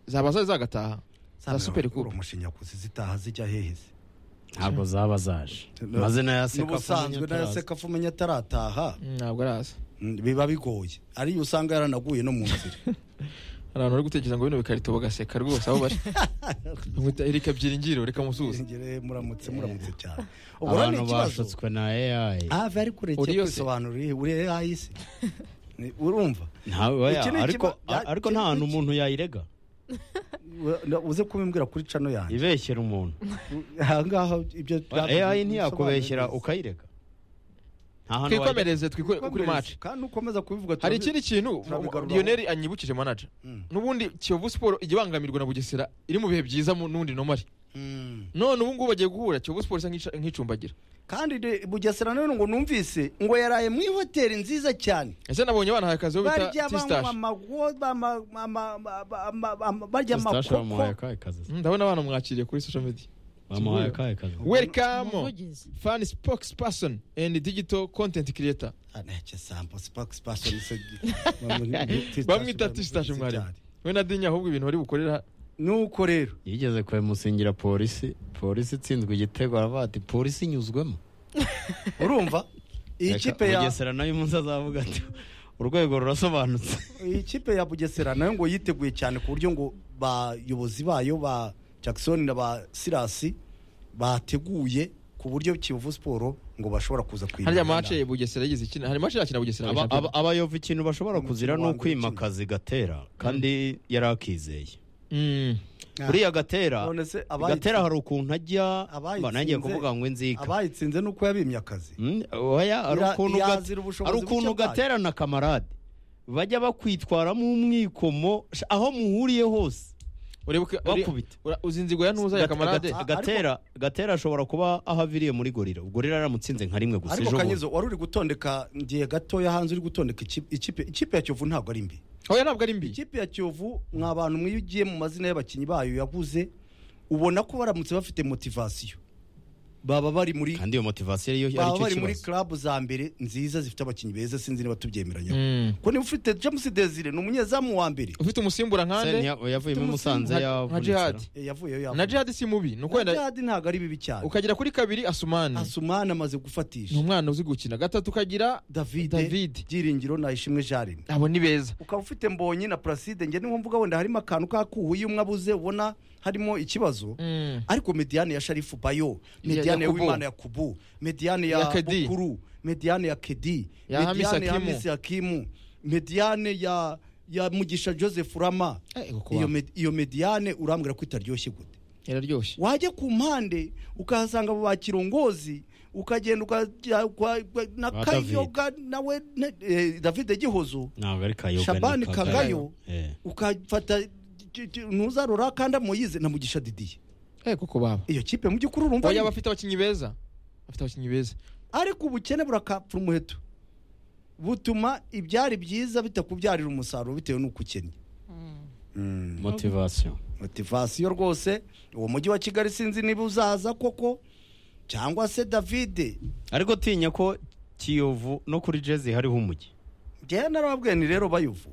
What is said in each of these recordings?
zaba zari zagataha za superi kuru umushinyakuzi zitaha zijya heheze ntabwo zaba zaje amazina ya n'ubusanzwe sekafo n'ayaseka umenya atarataha ntabwo araza Mm, biba bigoye ariyo usanga yaranaguye no mu nzira hari abantu bari gutekereza ngo bino bikarito bagaseka rwose aho bari bamwita erika byiringiro reka musuhuze Ngire muramutse muramutse cyane ubwo ni abantu ikibazo bashutswe na ai ave ari kure Uri cyo yose. kwisobanura uri- uri yahise Ni- urumva Nta- oya, Iki ni ariko ikiba- ya- ariko iki- nta hantu iki- umuntu yayirega Ura- uze kubimbwira kuri cano yanjye ibeshyera umuntu ahangaha ibyo ai ntiyakubeshyera ukayirega nta hantu wayirega twikomereze twikore kuri maci kandi ukomeza kubivuga hari turabi- ikindi kintu turabigarura. lionel anyibukije manaja Mm. n'ubundi kiyovu siporo ijya ibangamirwa na bugesera iri mu bihe byiza mu- n'undi nomari Mm. none ubu ngubu bagiye guhura kiyovu siporo isa nk'ica- nk'icumbagira kandi de- bugesera none ngo numvise ngo yaraye muri hoteli nziza cyane ese nabonye abana akazi bo bita barya banywa tisitashi amago- ama- ama- ama- ama- ama- barya Eustache bamuhaye amakoko akahe kazi ndabona abana mwakiriye kuri social media bamuhaye akahe kazi welcome umuvugizi fan spokesperson and digital content creator aneke sampo sipakisi pasoni bamwita tisitashi mwarimu we na dinya ahubwo ibintu bari bukorera nuko rero yigeze kubimusingira polisi polisi itsinzwe igitego aravuga ati polisi inyuzwemo urumva iyi Reka, kipe ya Bugesera nayo umunsi azavuga ati urwego rurasobanutse iyi kipe ya bugesera nayo ngo yiteguye cyane ku buryo ngo bayobozi bayo ba jackson na ba sirasi bateguye ku buryo kiyovu siporo ngo bashobora kuza harya kuyirwanya. mace bugesera yagize ikina hari mace yakina bugesera Aba- shampiyona. aba- abayovu ikintu bashobora kuzira ni Umukino wa mbere ukwimakaza igatera kandi yari akizeye Mm. Ah. uriya gatera None se abayitsi- gatera hari ukuntu ajya Abayitsinze- mba nagiye kuvuga ngo inzika abayitsinze ni uko yabimye akazi Mm, oya hari Ira- ukuntu Gat- yazira ubushobozi hari buke ukuntu bwayo. gatera na kamarade bajya bakwitwaramo umwikomo sh- aho muhuriye hose Uribuke- uri- bakubita ura- uzi inzigo ya ntuza ya Gate- kamarade gate- gatera gatera ashobora kuba aho aviriye muri gorira gorira yaramutsinze nka rimwe gusa ariko ejo bundi. kanyezo wari uri gutondeka ngiye gatoya hanze uri gutondeka ikipe- ikipe ikipe ya kiyovu ntabwo ari mbi oya ntabwo ari mbi ikipe ya kiyovu mwa bantu mwe iyo ugiye mu mazina y'abakinnyi bayo yabuze ubona ko baramutse bafite motivasiyo baba bari muri kandi iyo motivasiyo ariyo baba aricyo bari muri kibazo club za mbere nziza zifite abakinnyi beza sinzi niba tubyemeranyeho Mm. ko niba ufite james desire ni umunyezamu wa mbere ufite umusimbura Se nkande ntiya- yavuyemo Tumusimbura musanze nka- nka yavunitse jihad Eh, yavuyeyo na yavuye jihad si mubi ni uko na wenda- jihadi ntabwo ari bibi cyane ukagira kuri kabiri asumani asumani amaze ni gufatisha umwana uzi gukina gatatu ukagira david David. byiringiro na ishimwe jarine abo ni beza ukaba ufite mbonye na placide njye niho mvuga wenda harimo akantu kakuwe iyo umwe abuze ubona harimo ikibazo Mm. ariko mediyane ya sharifu bayo mediyane ya Yakubu. wimana ya kubu mediyane Ya ya Kedi. bukuru mediyane ya kedi Ya Hamisi mediyane ya Hakimu. hamisi hakimu mediyane ya ya mugisha joseph rama Eh, ngo kuba- iyo, med, iyo mediyane urambwira ko itaryoshye gute iraryoshye wajya ku mpande ukahasanga abo ba kirongozi ukagenda ukajya kwa- kwa- na Ba kayoga nawe ne- eh, davide gihozo ntabwo ari kayoga Shabani ni Kagayo. Kagayo. Eh. ukafata j- j- ntuzarora kandi amoyize na mugisha didiye eh kuko baba iyo kipe mu by'ukuri urumva oya ari- bafite abakinnyi beza bafite abakinnyi beza ariko ubukene burakapfura umuheto butuma ibyari byiza bitakubyarira umusaruro bitewe n'uko ukennye motivasiyo motivasiyo rwose uwo mujyi wa kigali sinzi niba uzaza koko cyangwa se davide ariko tinya ko kiyovu no kuri jezi hariho umujyi njyewe narababwiye ni rero bayuvu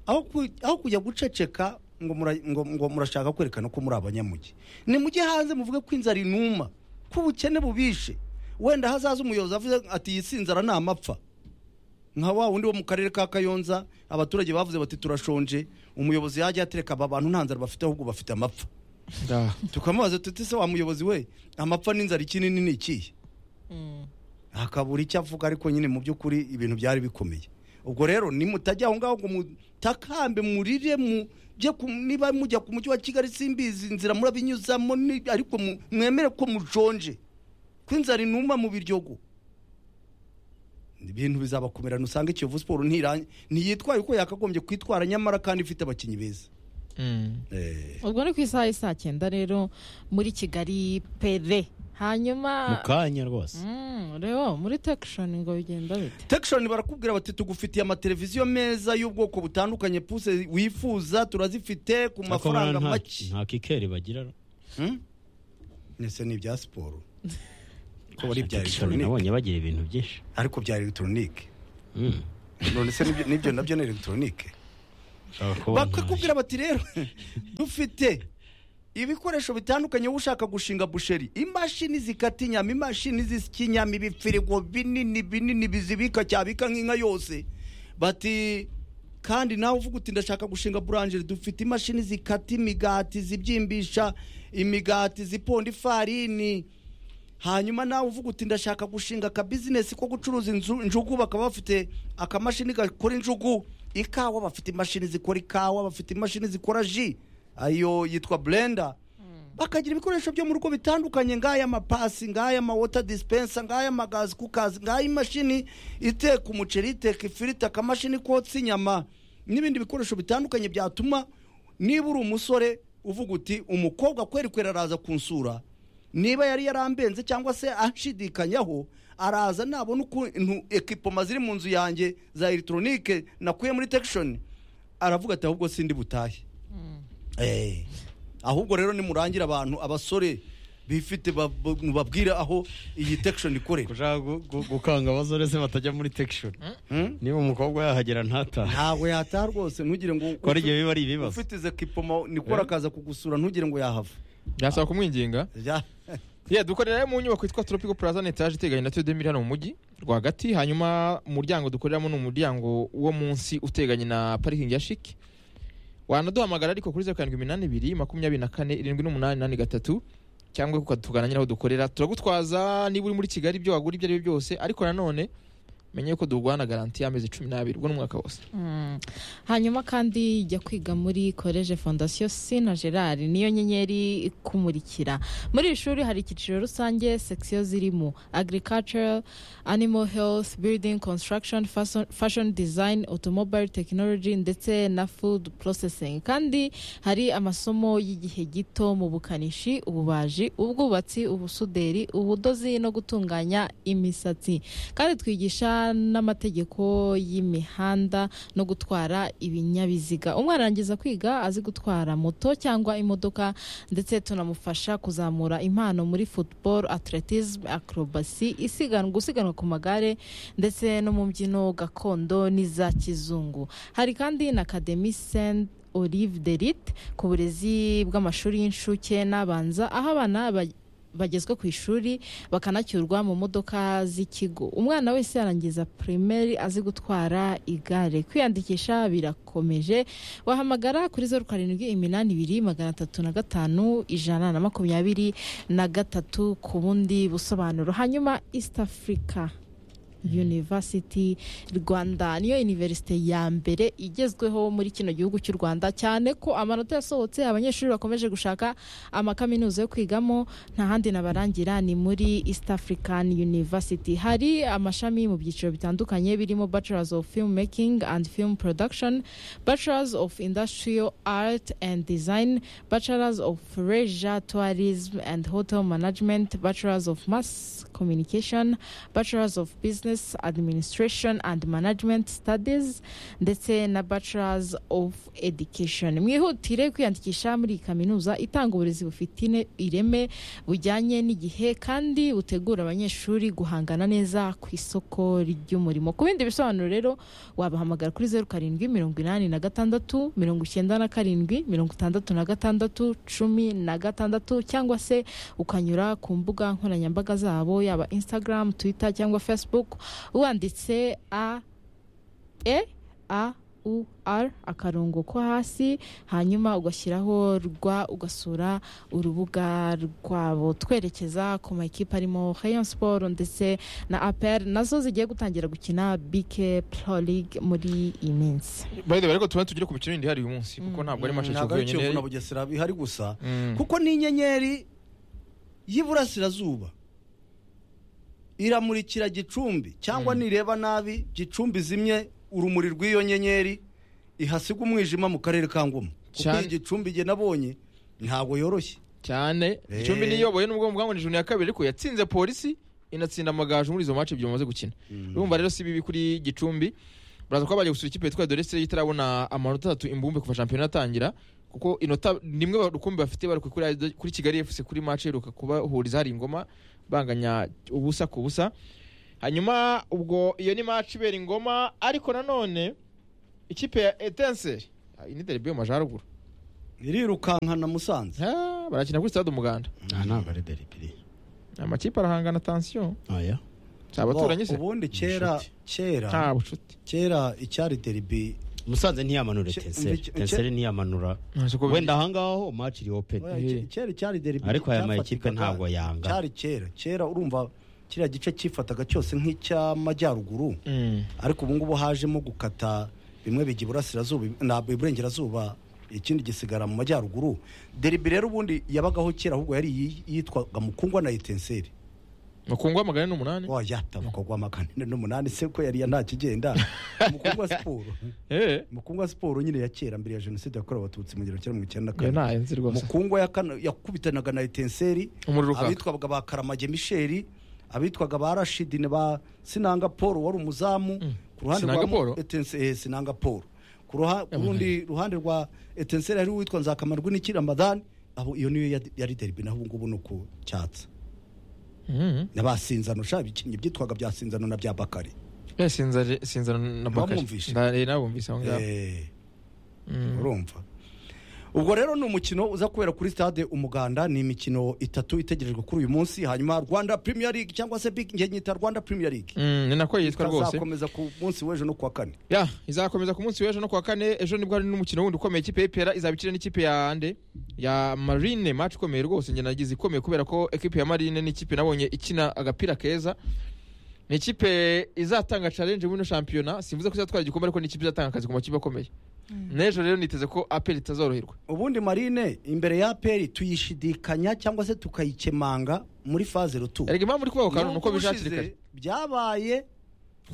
aho ku- aho kujya guceceka ngo mura- ngo- ngo murashaka kwerekana ko muri abanyamujyi nimujye hanze muvuge ko inzara inuma ko ubukene bubishe wenda hazaza umuyobozi avuze ati iyi si inzara ni amapfa nka wa wundi wo mu karere ka kayonza abaturage bavuze bati turashonje umuyobozi yajya atereka aba bantu nta nzara bafite ahubwo bafite amapfa Ah. tukamubaza tuti se wa muyobozi we amapfa n'inzara ikinini ni ikihe akabura icyo avuga ariko nyine mu by'ukuri ibintu byari bikomeye ubwo rero nimutajya aho ngaho ngo mutakambe murire mu bye ku- niba mujya ku mujyi wa kigali simbizi inzira murabinyuzamo ni- ariko mu- mwemere ko mujonje ko inzara inuma mu biryogo ibintu bizabakumirana usanga ikiyovu siporo ntiranye ntiyitwaye uko yakagombye kwitwara nyamara kandi ifite abakinnyi beza Mm. Eh, ubwo ni ku isaha y'i saa cyenda rero muri kigali pere mu hanyuma kanya rwose Mm, rero muri tekishoni ngo bigenda bite tekishoni barakubwira bati tugufitiye amateleviziyo meza y'ubwoko butandukanye puse wifuza turazifite ku Ariko buriya mafaranga nta- make nta kikeri bagira ese ni ibya siporo ko Na wari ibya Jackson elegitoronike nabonye bagira ibintu byinshi ariko bya elegitoronike Mm. none se n'ibyo- n'ibyo nabyo ni elegitoronike bakakubwira bati rero dufite ibikoresho bitandukanye wowe ushaka gushinga busheri imashini zikata inyama imashini zisya inyama ibifirigo binini binini bizibika cyabika nk'inka yose bati kandi nawe uvuga uti ndashaka gushinga burangeri dufite imashini zikata imigati zibyimbisha imigati ziponda ifarini hanyuma nawe uvuga uti ndashaka gushinga akabizinesi ko gucuruza inzu- injugu bakaba bafite akamashini gakora injugu ikawa bafite imashini zikora ikawa bafite imashini zikora ji ayo yitwa blender bakagira ibikoresho byo mu rugo bitandukanye ngaya amapasi ngaya amawota dispensa ngaya amagazi kukazi ngaya imashini iteka umuceri iteka ifiriti akamashini kotsa inyama n'ibindi bikoresho bitandukanye byatuma niba uri umusore uvuga uti umukobwa kweri kweri araza kunsura niba yari yarambenze cyangwa se anshidikanyaho araza nabona ukuntu ekipoma ziri mu nzu yanjye za elegitoronike nakuye muri tekishoni aravuga ati ahubwo sindi butahe Eh, ahubwo rero nimurangira abantu abasore bifite ba- ba- mubabwire aho iyi tekishoni ikorera ushaka gukanga abasore se batajya muri tekishoni Hmm? niba umukobwa yahagera ntatahe ntabwe yataha rwose ntugire ngo ko ari igihe biba ari ibibazo ufite izo kipoma nikora akaza kugusura ntugire ngo yahava byasaba kumwinginga Ya- yeah, dukorera mu nyubako yitwa tropical plaza ni etaje iteganye na tudemiri hano mu mujyi rwagati hanyuma umuryango dukoreramo ni umuryango wo munsi uteganye na parikingi ya shiki wanaduhamagara ariko kuri zeru karindwi iminani ibiri makumyabiri na kane irindwi n'umunani inani gatatu cyangwa ukatugana nyine aho dukorera turagutwaza niba uri muri kigali ibyo wagura ibyo ari byo byose ariko nanone menye yuko duguhana garanti y'amezi cumi n'abiri ubwo n'umwaka wose Mm. hanyuma kandi jya kwiga muri college fondation sina gerard niyo nyenyeri ikumurikira muri iri shuri hari icyiciro rusange section zirimo agriculture animal health building construction fashion, fashion design automobile technology ndetse na food processing kandi hari amasomo y'igihe gito mu bukanishi ububaji ubwubatsi ubusuderi ubudozi no gutunganya imisatsi kandi twigisha n'amategeko y'imihanda no gutwara ibinyabiziga umwana arangiza kwiga azi gutwara moto cyangwa imodoka ndetse tunamufasha kuzamura impano muri football atletism acrobacy isiganwa gusiganwa ku magare ndetse no mu mbyino gakondo n'iza kizungu hari kandi na academy saint olive derite ku burezi bw'amashuri y'incuke n'abanza aho abana ba- bagezwe ku ishuri bakanacyurwa mu modoka z'ikigo umwana wese yarangiza primaire azi gutwara igare kwiyandikisha birakomeje wahamagara kuri zeru karindwi iminani ibiri magana atatu na gatanu ijana na makumyabiri na gatatu ku bundi busobanuro hanyuma east africa University Rwanda niyo universite ya mbere igezweho muri kino gihugu cy'u Rwanda cyane ko amanota yasohotse abanyeshuri bakomeje gushaka amakaminuza yo kwigamo nta handi nabarangira ni muri East African University hari amashami mu byiciro bitandukanye birimo Bachelors of Film Making and Film Production Bachelors of Industrial Art and Design Bachelors of Leisure Tourism and Hotel Management Bachelors of Mass Communication Bachelors of Business Administration and Management Studies ndetse na Bachelors of Education mwihutire kwiyandikisha muri iyi kaminuza itanga uburezi bufite ine- ireme bujyanye n'igihe kandi butegura abanyeshuri guhangana neza ku isoko ry'umurimo ku bindi bisobanuro rero wabahamagara kuri zeru karindwi mirongo inani na gatandatu mirongo icyenda na karindwi mirongo itandatu na gatandatu cumi na gatandatu cyangwa se ukanyura ku mbuga nkoranyambaga zabo yaba instagram twitter cyangwa facebook wanditse a e a u r akarongo ko hasi hanyuma ugashyiraho rwa ugasura urubuga rwabo twerekeza ku makipe arimo Rayon Sport ndetse na APR nazo zigiye gutangira gukina BK Pro League muri iyi minsi by the way ariko tuba tugire ku mikino yindi ihari uyu munsi kuko ntabwo ari masha ntabwo kivu ari kiyovu na yonyine bugesera bihari gusa Mm. kuko n'inyenyeri y'iburasirazuba iramurikira gicumbi cyangwa nireba nabi gicumbi zimye urumuri rw'iyo nyenyeri ihasiga umwijima mu karere ka ngoma kuko Cyane. iyi gicumbi jye nabonye ntabwo yoroshye cyane Eh. icumbi niyoboye n'ubwo mbwangwanije juni ya kabiri ariko yatsinze polisi inatsinda amagaju muri izo mace ebyiri bamaze gukina urumva rero si bibi kuri gicumbi baraza kuba bagiye gusura ikipe yitwa dorese itarabona amanota atatu imbumbe kuva shampiyona yatangira kuko inota nimwe rukumbi bafite bari kuri, kuri kigali fc kuri mace iheruka kubahuriza hari ingoma banganya ubusa ku busa hanyuma ubwo iyo ni mace ibera ingoma ariko nanone ikipe ya etenseri ini derby yo mu majyaruguru irirukankana musanze Ah, barakina kuri stade umuganda nta ntabwo ari deribiri amakipe arahangana tansiyo oya si abaturanyi se ubundi kera Inshuti. nta kera bucuti kera icyari deribi musanze ntiyamanura Cye- tenseri cye- tenseri ntiyamanura nta siko wenda ahangaho match iri open Oya, Eh. kera icyari deribi Ariko aya makipe cyafatikaga- ntabwo yanga. cyari kera kera urumva kiriya gice cyifataga cyose nk'icy'amajyaruguru Mm. ariko ubu ngubu hajemo gukata bimwe bijya iburasirazuba ntabwo iburengerazuba ikindi gisigara mu majyaruguru deribi rero ubundi yabagaho kera ahubwo yari iyi- yitwaga mukungwa na etenseri mukungwa magana ane n'umunani wayatabuka gwa makanine n'umunani se ko yari nta kigenda mukungwa siporo Eh, mukungwa siporo nyine ya kera mbere ya jenoside yakorewe abatutsi mu gihumbi kimwe magana cyenda iyo nta mirongo icyenda na enzi kane rwose mukungwa ya kane yakubitanaga na etenseri umuriro ukaka abitwaga ba karamage misheri abitwaga ba rashidine ba sinanga paul wari umuzamu Mm. ku ruhande Sinanga rwa Paul? Mo- Etense- eh, sinanga paul ku ruha- ku rundi ruhande rwa etenseri hari uwitwa nzakamarwi n'ikirambadan abo iyo niyo yari- yari derbi naho ubungubu ni ku cyatsi Mhm. n'abasinzano sha ibikinnyi byitwaga bya sinzano na bya bakari Eh, sinza- sinzana na bakari Wamwumvishe? Nda- eh, nabumvise aho ngaho Eh, Mm. urumva ubwo rero ni umukino uza kubera kuri stade umuganda ni imikino itatu itegerejwe kuri uyu munsi hanyuma rwanda premier league cyangwa se big njye nyita rwanda premier league Mm, ni nako yitwa rwose izakomeza ku munsi w'ejo no kuwa kane ya izakomeza ku munsi w'ejo no kuwa kane ejo nibwo hari n'umukino wundi ukomeye ikipe y'ipera izaba ikina n'ikipe ya ande ya marine match ikomeye rwose njye nagize ikomeye kubera ko ekipe ya marine ni ikipe nabonye ikina agapira keza ni ikipe izatanga challenge muri ino shampiyona simvuze ko izatwara igikombe ariko ni ikipe izatanga akazi ku makipe akomeye n'ejo rero niteze ko apel itazoroherwa ubundi marine imbere ya peri tuyishidikanya cyangwa se tukayikemanga muri faze rutu erega impamvu uri kubaho kantu ni uko Nubwo bishakira ushize kare byabaye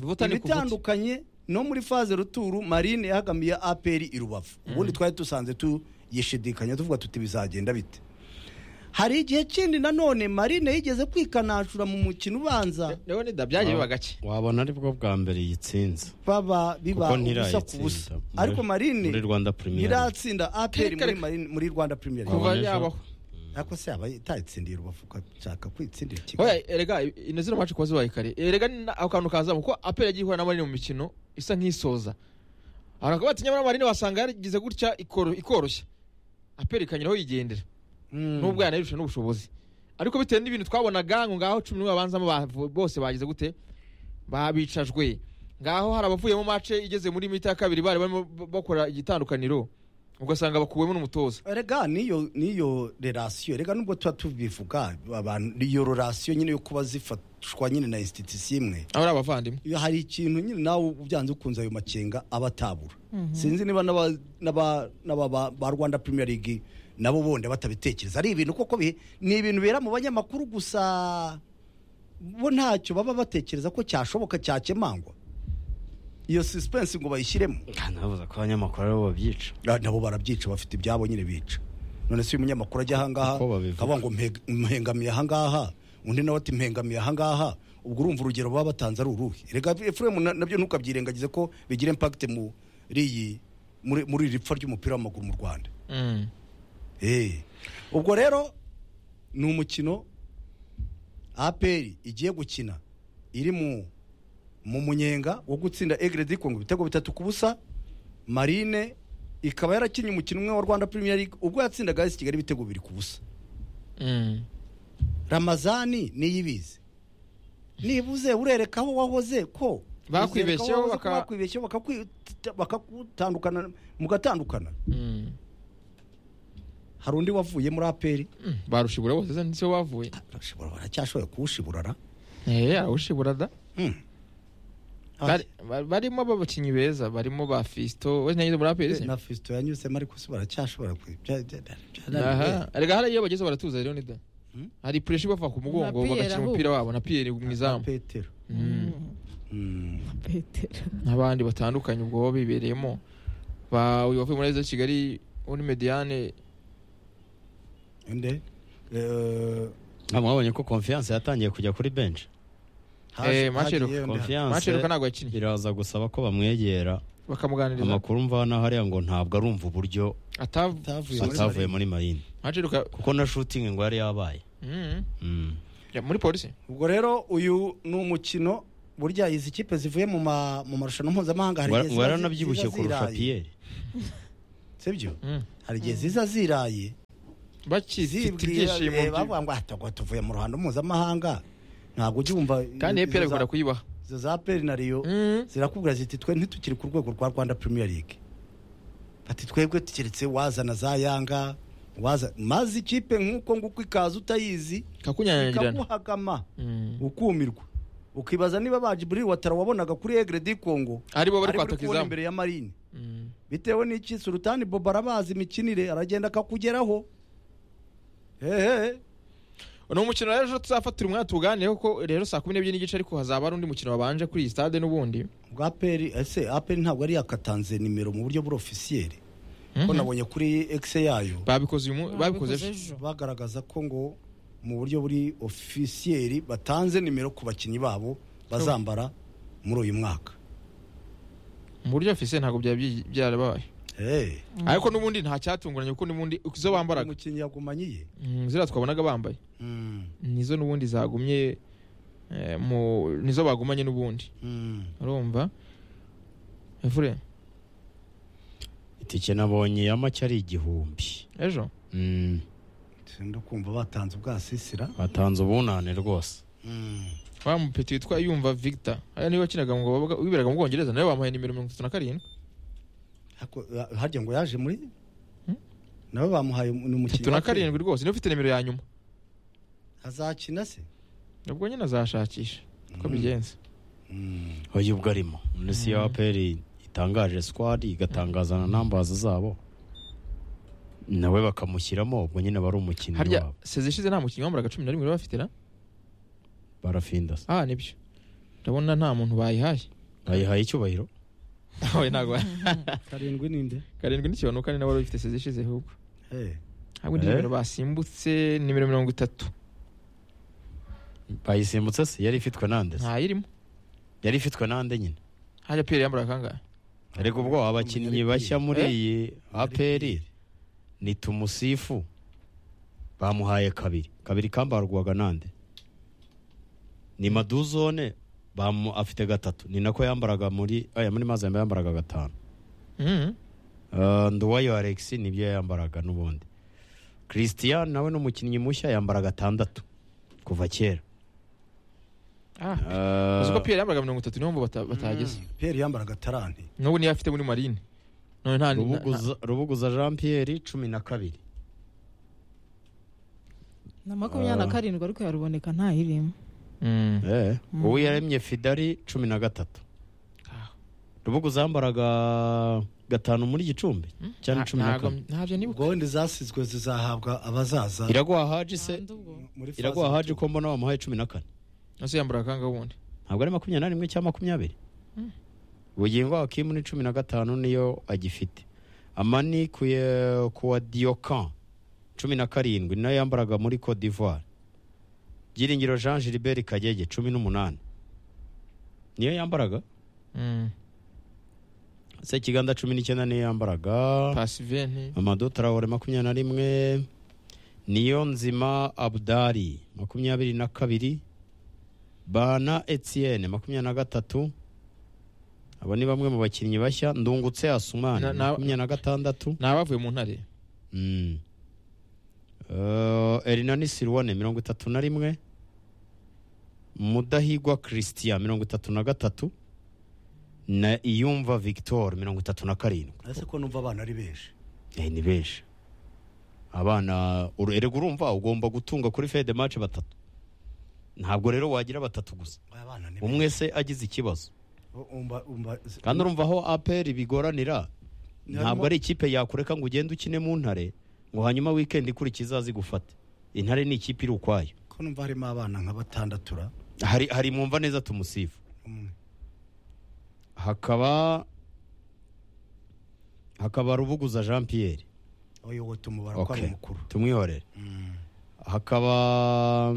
vuta ni kuvuta ibitandukanye no muri faze ruturu marine yahagamiye aperi i rubavu ubundi twari dusanze tuyishidikanya tuvuga tuti bizagenda bite hari igihe kindi nanone marine yigeze kwikanashura mu mukino ubanza rero nida byagiye biba gake wabona ari bwo bwa mbere yitsinze baba biba Kuko ubusa ku ntirayitsinda. busa Muri- ariko marine muri Rwanda Premier League. ntiratsinda aperi muri Kereka- Marine- muri rwanda premier League. kuva ejo. yabaho ariko se aba itayitsindiye rubavu ukashaka kwitsindira kigali Oya, erega ino zino maci kuba zibaye kare erega ni na- ako kantu kazamu kuko apel yagiye ihura na marine mu mikino isa nk'isoza abantu bakaba batinya muri marine wasanga yarigize gutya ikoro- ikoroshya apel ikanyuraho yigendera nubwo yanayirusha n'ubushobozi ariko bitewe n'ibintu twabonaga ngo ngaho cumi n'umwe babanzamo bavu- bose bagize gute babicajwe ngaho hari abavuyemo mace igeze muri mita ya kabiri bari barimo bakora igitandukaniro ugasanga bakuwemo n'umutoza rega niyo niyo relasiyo rega nubwo tuba tubivuga abantu iyo relasiyo nyine yo kuba zifatwa nyine na institusi imwe aba ari abavandimwe iyo hari ikintu nyine nawe byanze ukunze ayo makenga aba atabura sinzi niba n'aba- n'aba- n'aba ba- ba rwanda premier league nabo bonde batabitekereza ari ibintu koko bi- ni ibintu bibera mu banyamakuru gusa bo ntacyo baba batekereza ko cyashoboka cyakemangwa iyo suspense ngo bayishyiremo navuze ko abanyamakuru aribo babyica Ah, nabo barabyica bafite ibyabo nyine bica none se uyu munyamakuru ajya ahangaha Uko babivuga. akavuga ngo "Mpeg- mpengamiye ahangaha undi nawe ati mpengamiye ahangaha ubwo urumva urugero baba batanze ari uruhe reka efuremu na- nabyo ntukabyirengagize ko bigira impakite muri iyi muri muri iri pfa ry'umupira w'amaguru mu rwanda Mm. Eh. ubwo rero ni umukino aperi igiye gukina iri mu mu munyenga wo gutsinda egredi kongo ibitego bitatu ku busa marine ikaba yarakinnye umukino umwe wa rwanda premier league ubwo yatsindaga esi kigali ibitego bibiri ku busa Mm. ramazani niyo ibizi nibuze urereka aho wahoze ko Bakwibeshyeho uzereka aho wahoze ko baka- bakwibeshyeho bakakwi- bakakutandukana mugatandukana Mm. hari undi wavuye muri aperi Mm, barushibura bose se nisibo bavuye barashobora baracyashoboye kuwushibura ra Eh, arushibura da Hmm. Bari- ba- barimo abakinnyi beza barimo ba fisto wese nyanyize muri apeli se na fisito yanyuzemo ariko se baracyashobora kwi- bya- bya- bya- byarananiwe. aha erega hari iyo bageze baratuza rero nida Hmm? hari pureshi ibava ku mugongo Na Pierre bagakina ahubwo. umupira wabo na piyeri mu izamu petero Mm. Mm. petero n'abandi batandukanye ubwo baba bibereyemo ba uyu wavuye muri arizo kigali uri mediyane inde Eh, Ah, mwabonye ko confiance yatangiye kujya kuri bench Eh, haje- Marcel hagiye undi- confiance maceruka ntabwo yakinnye iraza gusaba ko bamwegera bakamuganiriza amakuru mva hano hariya ngo ntabwo arumva uburyo atavuye muri atavuye Marine. muri marine maceruka kuko na shooting ngo yari yabaye Mm. muri polisi ubwo rero uyu ni umukino burya izi kipe zivuye mu ma- mu marushanwa mpuzamahanga hari Ngo igihe ziba ngo zi- yaranabyibushye ziba kurusha ziraye. pierre sibyo Mm. hari igihe ziza ziraye bakizi mfite ibyishimo eh, byi- bavuga ngo atagwa tuvuye mu ruhando mpuzamahanga ntabwo ujya wumva kandi izo EPR za- bikunda kuyibaha izo za peri na riyo Mm. zirakubwira ziti twe ntitukiri ku rwego rwa rwanda premier league bati twebwe tukeretse wazana za yanga waza maze ikipe nk'uko nguko ikaza utayizi kakunyanyagirirana ikaguhagama Mm. ukumirwa ukibaza niba bajiburi watara wabonaga kuri egre di congo aribo bari ari buri kwataka kubona izamu imbere ya marine Mm. bitewe n'iki sultani bobo arabazi imikinire aragenda akakugeraho hehe ni umukino rero ejo tuzafatira umwanya tuganireho ko rero saa kumi n'ebyiri n'igice ariko hazaba hari undi mukino wabanje kuri iyi stade n'ubundi bwa peri ese aperi ntabwo ari yakatanze nimero mu buryo burofisiyeri ko Mhm. nabonye kuri egise yayo babikoze uyu mu- babikoze Babikoze ejo. ejo. bagaragaza ko ngo mu buryo buri ofisiyeri batanze nimero ku bakinnyi babo bazambara muri uyu mwaka mu buryo ofisiye ntabwo byaba byi- byarabaye Eh, ariko n'ubundi nta cyatunguranye kuko n'ubundi izo bambaraga umukinnyi yagumanye iye Mm, ziriya twabonaga bambaye Mm, nizo n'ubundi zagumye eh, mu nizo bagumanye n'ubundi mm. urumva Efure, itike nabonye ya make ari igihumbi ejo Mm, Senda kumva batanze ubwasisira batanze ubunane rwose Mm. wa mupeti witwa yumva victor aya niwe wakinaga mu ngo- wiberaga mu bwongereza nawe wamuhaye nimero mirongo itatu na karindwi Ariko, ha- harya ngo yaje muri Hmm? nawe bamuhaye um- ni umukinnyi itatu na wa Pele. karindwi rwose niwe ufite nimero ya nyuma azakina se ubwo nyine azashakisha uko bigenze Mm. uyu ubwo arimo muri si ya peri itangaje sikwadi igatangaza na nambazi zabo nawe bakamushyiramo ubwo nyine bari umukinnyi harya wabo seze ishize nta mukinnyi wambaraga cumi na rimwe bari bafite na barafinda ah nibyo ndabona nta muntu bayihaye bayihaye icyubahiro nawe ntabwo karindwi ninde karindwi n'ikibonuka kane nawe wari ufite seze ishize ahubwo Eh, ntabwo indi Eh? nimero basimbutse nimero mirongo itatu bayisimbutse se yari ifitwe nande se ntayirimo yari ifitwe nande nyine harya piyeri yambaraga kangahe ariko ubwo abakinnyi bashya muri Eh? iyi aperi ni tumusifu bamuhaye kabiri kabiri kambarwaga nande ni maduzone bamu afite gatatu ni nako yambaraga muri aya muri mazembe yambaraga gatanu Mhm. Uh, Nduwayo Alex nibyo yambaraga n'ubundi Christian nawe ni umukinnyi mushya yambara gatandatu kuva kera Ah, Uh, uzi ko piyeri yambaraga mirongo itatu niyo mpamvu bata- batageze mm. Pele yambaraga taranti n'ubu niyo afite muri marine none nta nta- Rubuguza- rubuguza jean pierre cumi na kabiri na makumyabiri na Ah. karindwi ariko yaruboneka ntayirimo Mm. Eh, uwo yaremye fidari cumi na gatatu Ah. rubuguza yambaraga gatanu muri gicumbi cyane Nta- cumi na ntabwo- kane ntabyo nibuka ubwo wenda zasizwe zizahabwa abazaza iraguha haji se Nta ndubwo. muri faze iraguha haji y'ubutwe. ko mbona bamuhaye cumi na kane nose yambaraga kangahe ubundi ntabwo ari makumyabiri na rimwe cyangwa makumyabiri ubugingo hakimu ni cumi na gatanu niyo agifite amani ku ya- ku wa diyokan cumi na karindwi nayo yambaraga muri cote d'ivoire byiringiro jean gilbert kagege cumi n'umunani niyo yambaraga Mm. sekiganza cumi n'icyenda niyo yambaraga pasiveni Amadou Traore makumyabiri na rimwe niyo nzima Abdari makumyabiri na kabiri Bana Etienne makumyabiri na gatatu abo ni bamwe mu bakinnyi bashya ndungutse Asumani Na- na- makumyabiri na gatandatu ni abavuye mu ntare Mm. Uh, Erinani Sirwane mirongo itatu na rimwe Mudahigwa Christian mirongo itatu na gatatu na Iyumva Victor mirongo itatu na karindwi ese ko numva abana ari benshi Eh, ni benshi abana uru- erega urumva ugomba gutunga kuri fede match batatu ntabwo rero wagira batatu gusa Aya bana ni umwe se agize ikibazo benshi. Umva- umva- kandi urumva aho aperi bigoranira Harimo- ntabwo ari ikipe yakureka ngo ugende ukine mu ntare ngo hanyuma wikendi ikurikiza zigufate intare ni ikipe iri ukwayo ko numva harimo abana nka batandatura hari hari mwumva neza tumusifu umwe hakaba hakaba rubuguza jean pierre uyoboye tumubara ko ari okay. umukuru tumwihorere Mm. hakaba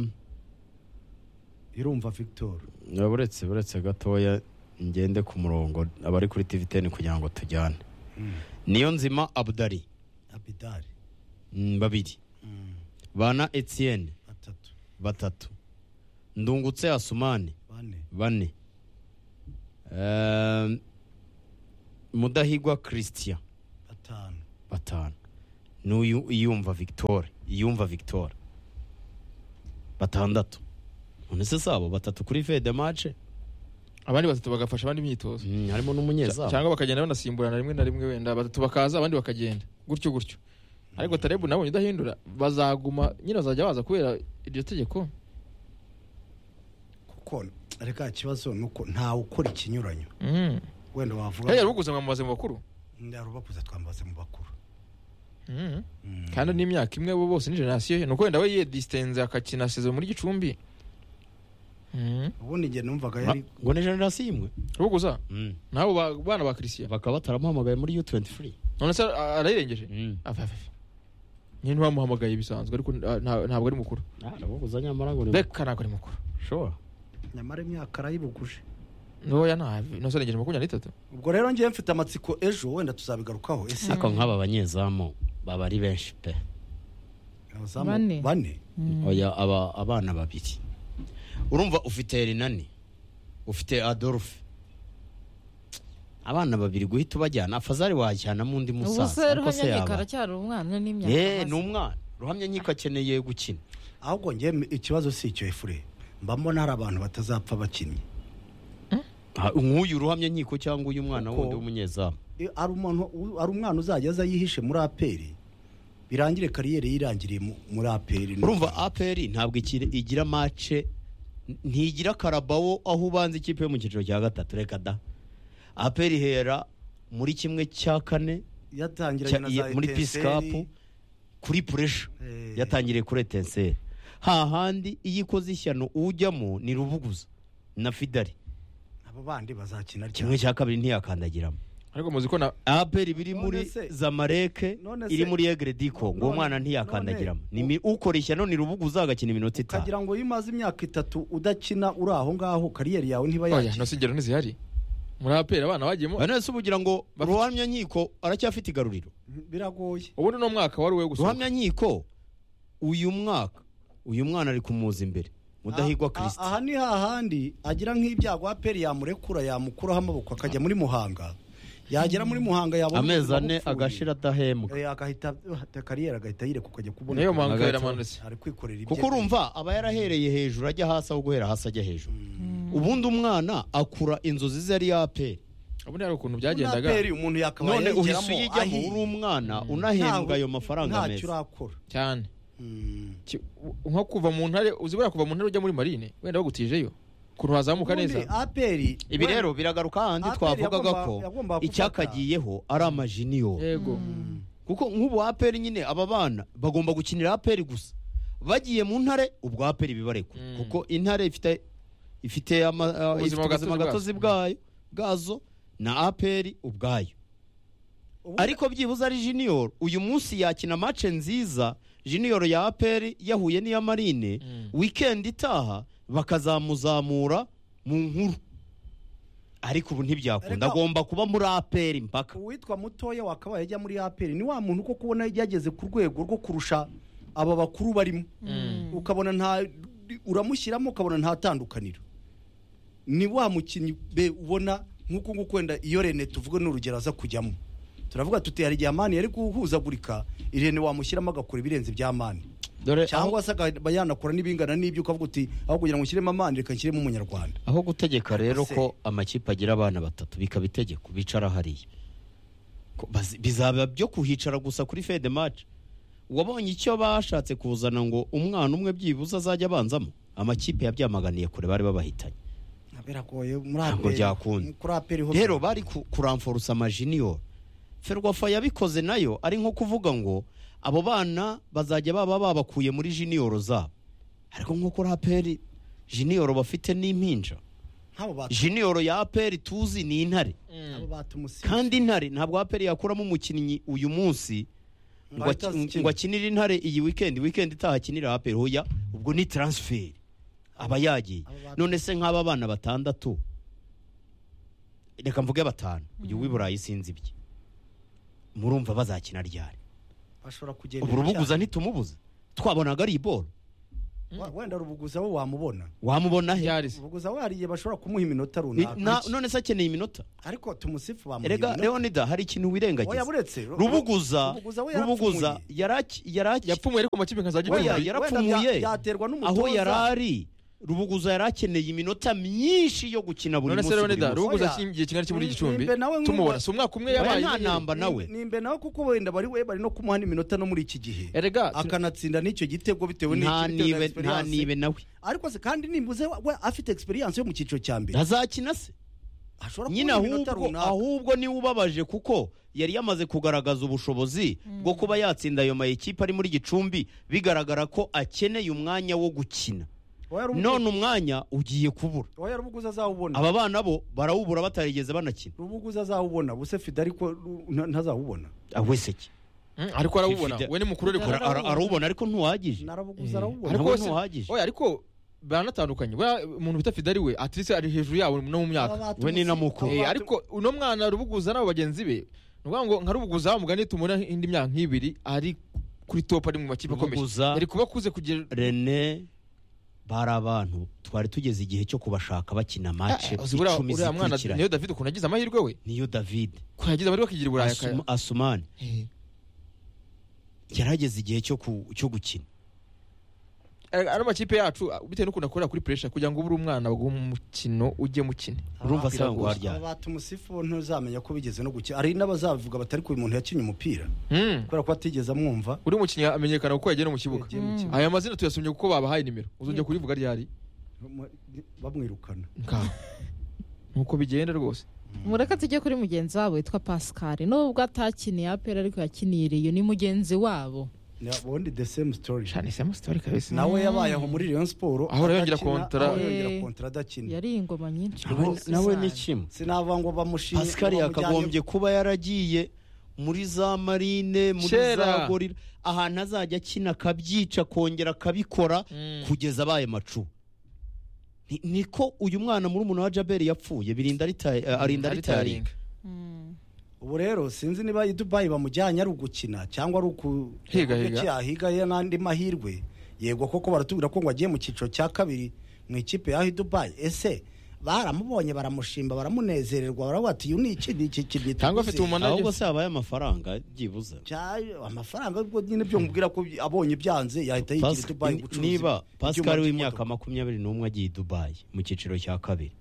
irumva victor uretse uretse gatoya ngende ku murongo abari kuri tivi teni kugira ngo tujyane Mm. niyo nzima abudari abidari mm, babiri Mm. bana etienne batatu batatu ndungutse asumani bane bane Ehm, mudahigwa christian batanu batanu n'uyu iyumva victoire iyumva victoire batandatu none se sabo batatu kuri fede mace abandi batatu bagafasha abandi imyitozo Mm, harimo Cya- n'umunyezamu cyangwa bakagenda banasimburana rimwe na rimwe wenda batatu bakaza abandi bakagenda gutyo gutyo ariko tarebu nabonye udahindura bazaguma nyine bazajya baza kubera iryo tegeko kuko reka ikibazo ni uko ntawe ukora ikinyuranyo Mhm. wenda wavuga yari uguze mwamubaze mu bakuru yarubakuza twambaze mu bakuru Mhm. Mm. kandi n'imyaka imwe bo bose ni generasiyo ye nuko wenda we yedisitenze akakina sezo muri gicumbi Mhm. ubundi njye numvaga Ah, yari ngo ni generasiyo imwe uguza nabo ba- bana ba christian bakaba bataramuhamagaye muri u 23 none se a- arayirengeje Ava, ava, ava. nyine ntibamuhamagaye bisanzwe ariko ah, nta- ntabwo ari mukuru arabuguza nyamara ngo ni beka ntabwo ari mukuru shora nyamara imyaka arayibuguje ntoya ntabi nose arengeje makumyabiri n'itatu ubwo rero ngewe mfite amatsiko ejo wenda tuzabigarukaho ese ariko nk'aba banyezamu baba ari benshi pe abazamu Bane. bane oya aba abana babiri urumva ufite rinani ufite adolphe abana babiri guhita ubajyana fazari wajyanamo undi ubu se musaza ariko se ruhanyanyika yaba aracyari umwana n'imyaka ye ni amaze. umwana ruhamya nkiko akeneye gukina ahubwo ngewe ikibazo si icyo efure mba mbona hari abantu batazapfa bakinnye Ah, nk'uyu ruhamya nkiko cyangwa uyu mwana Uko- wundi w'umunyezamu Iyo hari umuntu hari umwana uzajya aza yihishe muri aperi birangire kariyeri yirangiriye mu- muri aperi urumva aperi ntabwo iki- igira mace ntigira karabawo aho ubanza ikipe yo mu cyiciro cya gatatu reka da aperi ihera muri kimwe cya kane yatangira cya- iya- muri pisikapu kuri puresha Eh. yatangiriye kuri etenseri hahandi iyo ikoze ishyano ujyamo ni rubuguza na fidari abo bandi bazakina kimwe ryari cya kabiri ntiyakandagiramo ariko muzi ko na aperi biri None muri se- zamareke none se- iri muri egre diko ngo none- umwana ntiyakandagiramo none- Ni mi- ukora ishyano ni rubuguza agakina iminota itanu ukagira ngo iyo umaze imyaka itatu udakina uri aho ngaho kariyeri yawe ntiba oya yakina nose ingero ntizihari muri aperi abana bajyemo bane se uba ugira ngo ruhamya nkiko aracyafite igaruriro biragoye ubundi ni umwaka wari uwe gusohoka ruhamya nkiko uyu mwaka uyu mwana ari kumuza imbere mudahigwa Ah, ah, kirisiti aha ni hahandi agira nk'ibyago aperi yamurekura yamukuraho amaboko akajya muri muhanga yagera muri muhanga yabona amezi ubuzima ane bupfuye. agashira adahembwa Eh, agahita ah, kariyeri agahita yireka ukajya kubona niyo mpamvu Hagati- yaramanutse ari kwikorera ibye kuko urumva aba yarahereye hejuru ajya hasi aho guhera hasi ajya hejuru ubundi umwana akura inzozi ze ari yaperi ubundi hari ukuntu Muri byagendaga aperi umuntu yakabaye none uhise yayigeramo uyijyaho ahiye. uri umwana unahembwa ayo mafaranga ntacyo meza urakora cyane Mm. Ki- u- nko kuva mu ntare uzi buriya kuva mu ntare ujya muri marine wenda bagutijeyo ukuntu wazamuka neza Ubundi aperi ibi rero biragaruka hahandi APR twavugaga yagomba- ko yagombaga gufata- icyakagiyeho ari amajiniyoro yego kuko nk'ubu aperi nyine aba bana bagomba gukinira aperi gusa bagiye mu ntare ubwo aperi bibarekura Mm. kuko intare ifite ifite ama- ah, Ubuzima ifite gatozi ubuzima bwazo. gatozi bwayo bwazo na aperi ubwayo ubundi- ariko byibuze ari junior uyu munsi yakina mace nziza junior ya aperi yahuye n'iya marine Mm. weekend itaha bakazamuzamura mu nkuru ariko ubu ntibyakunda Ariko- agomba kuba muri aperi mpaka uwitwa mutoya wakabaye ajya muri aperi ni wa muntu uko kubona yageze ku rwego rwo kurusha aba bakuru barimo ukabona nta uramushyiramo ukabona nta tandukaniro ni wa mukinnyi be ubona nk'uko nguko wenda iyo rene tuvuge n'urugero aza kujyamo turavuga tuti hari igihe amani yari guhuzagurika irene wamushyiramo agakora ibirenze bya amani dore cyangwa se akaba yanakora n'ibingana n'ibyo ukavuga uti aho kugira ngo nshyiremo amani reka nshyiremo umunyarwanda aho gutegeka rero se- ko amakipe agira abana batatu bikaba itegeko bicara hariya Ko bazi- bizaba byo kuhicara gusa kuri fede maci wabonye icyo bashatse kuzana ngo umwana umwe byibuze azajya abanzamo amakipe yabyamaganiye kure bari babahitanye biragoye muri Ntabwo aperi byakunda. kuri aperi ho rero bari ku- kuramforusa amajiniyo ferwafa yabikoze nayo ari nko kuvuga ngo abo bana bazajya baba babakuye muri jiniyoro zabo ariko nk'uko raperi jiniyoro bafite n'impinja nk'abo batu- jiniyoro ya aperi tuzi ni intare abo batumusize kandi intare ntabwo aperi yakuramo umukinnyi uyu munsi ngo Ngo ahite aki- azikina. ngo akinire intare iyi wikendi wikendi itaha akinira aperi hoya ubwo ni taransiferi aba yagiye Abo batu- none se nk'aba bana batandatu reka mvuge batanu uyu w'iburayi sinzi ibye murumva bazakina ryari bashobora kugenda ubu rubuguza ntitumubuze twabonaga ari iboro Wa- wenda rubuguza we wamubona wamubona he byarize rubuguza we hari igihe bashobora kumuha iminota I- na- runaka none se akeneye iminota ariko tumusifu bamuha erega iminota leonida hari ikintu oya wirengagiza buretse rubuguza rubuguza we rubuguza yarapfumuye. yaraki- yaraki- yapfumuye ariko amakipe nkazajya Oya, igihumbi. yarapfumuye Wenda bya- byaterwa n'umutoza. aho yari ari rubuguza yari akeneye iminota myinshi yo gukina buri none munsi se buri Leonida munsi. rubuguza Oya. iki- igihe kingana iki muri Ni- gicumbi nimbe nawe nk'umva- tumubona si umwaka umwe Oya, yabaye nta ntamba nawe Ni- nimbe nawe kuko wenda bari we bari no kumuha n'iminota no muri iki gihe erega akanatsinda n'icyo gitego bitewe n'iki- bitewe na nta nibe nta experience. nibe nawe ariko se kandi nimbuze we afite experience yo mu cyiciro cya mbere ntazakina se ashobora nyine kubona iminota ahubwo runaka ahubwo niwe ubabaje kuko yari yamaze kugaragaza ubushobozi bwo kuba yatsinda ayo mayikipe ari muri gicumbi bigaragara ko akeneye umwanya wo gukina Oya, Rubuguza- none umwanya ugiye kubura oya rubuguza azawubona aba bana bo barawubura batarigeze banakina rubuguza azawubona ubuse fida ariko ru- nta- ntazawubona aweseke Mm, ariko arawubona Fifide- we ni mukuru ariko Ara- ara- arawubona ariko ntuwagije narabuguza Ariko arawubona Nawe we ntuhagije. oya ariko baranatandukanye we umuntu bita fidari we atirisi ari hejuru yabo no mu myaka Abatu- we ni na mukuru. Eh, ariko uno mwana rubuguza n'abo bagenzi be ni ukuvuga ngo nka rubuguza wamugani tumubona indi myaka nk'ibiri ari kuri topu ari mu makipe akomeye Rubuguza- yari kuba akuze kugira rene bari abantu twari tugeze igihe cyo kubashaka bakina mace Ah, uzibura icumi uriya mwana zikurikiranye niyo david ukuntu yagize amahirwe we niyo david ukuntu yagize amahirwe akigira uburayi Asuma- asumani akaya- yarageze igihe cyo ku- cyo gukina Eh, ari amakipe yacu ah, bitewe n'ukuntu akorera kuri puresha kugira ngo ubure umwana baguhe umukino ujye mukine urumva se ngo warya Aba bata umusifu bo ntuzamenya ko bigeze no gukina hari n'abazabivuga batari ko uyu muntu yakinnye umupira Mm. kubera ko batigeze amwumva uri umukinnyi amenyekana kuko yagiye no mu kibuga yagiye mu kibuga. aya mazina tuyasomye kuko babahaye nimero uzongera kurivuga ryari bamwirukana ngaho nuko bigenda rwose mureka tujye kuri mugenzi wabo witwa pascal nubwo atakiniye apera ariko yakiniye iriyo ni mugenzi wabo Ni ubundi the same story cyane sema sitori kabisa nawe yabaye aho muri Rayon Sport Ahora yongera adakina, kontra. ahora yongera Eh. kontra adakina yari ingoma nyinshi nawe rwose nawe cyane. ni kimwe sinava ngo bamushimye pascal ngo bamujyane- yakagombye kuba yaragiye muri za marine muri Kera. za gorira ahantu azajya akina akabyica akongera akabikora Mm. kugeza abaye macu Ni- niko uyu mwana muri umuntu wa jaberi yapfuye birinda ritayi- eh, arinda ritaringa Mm. ubu rero sinzi niba i Dubai bamujyanye ari ugukina cyangwa ari uku Higa, uko higa. yahiga ye n'andi mahirwe yego koko baratubwira ko ngo agiye mu cyiciro cya kabiri mu ikipe yaho i Dubai ese baramubonye baramushimba baramunezererwa baravuga ati uyu ni iki ni iki kintu cyangwa afite tuzi." umumana ahubwo se habaye amafaranga byibuze Cya- amafaranga ubwo nyine byo mubwira ko abonye byanze yahita yigira i Pascal- Dubai ni- gucuruza niba ibyuma pascal w'imyaka by'imodoka. makumyabiri n'umwe agiye i dubayi mu cyiciro cya kabiri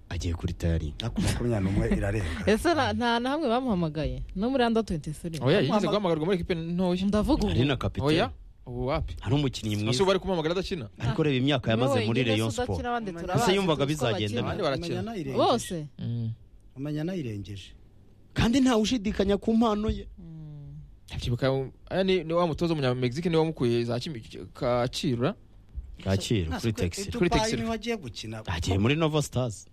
agiye kuri tayaringi Ariko makumyabiri n'umwe irarenga ese na- nta na hamwe bamuhamagaye no muri anda 23 oya yigeze guhamagarwa muri ekipe ntoya ndavuga ubu ari na oya kapitani ubu wapi hari umukinnyi ese mwiza ubu ari kumuhamagara adakina ariko reba imyaka yamaze Niwe muri wenyine rayon se udakina, sport abandi Ese turabazi, yumvaga tuzi ko bizagenda Abandi bakina. barakina. Umenya nayirengeje. bose umenya nayirengeje kandi ntawe ushidikanya ku mpano ye Abyibuka, aya ni ni wa mutoza w'umunyamegizike niwe wamukuye za Kimi- kacirura kacyiru Nta kuri siko- taxi i Kuri Dubai Texel. niho agiye gukina agiye muri nova stars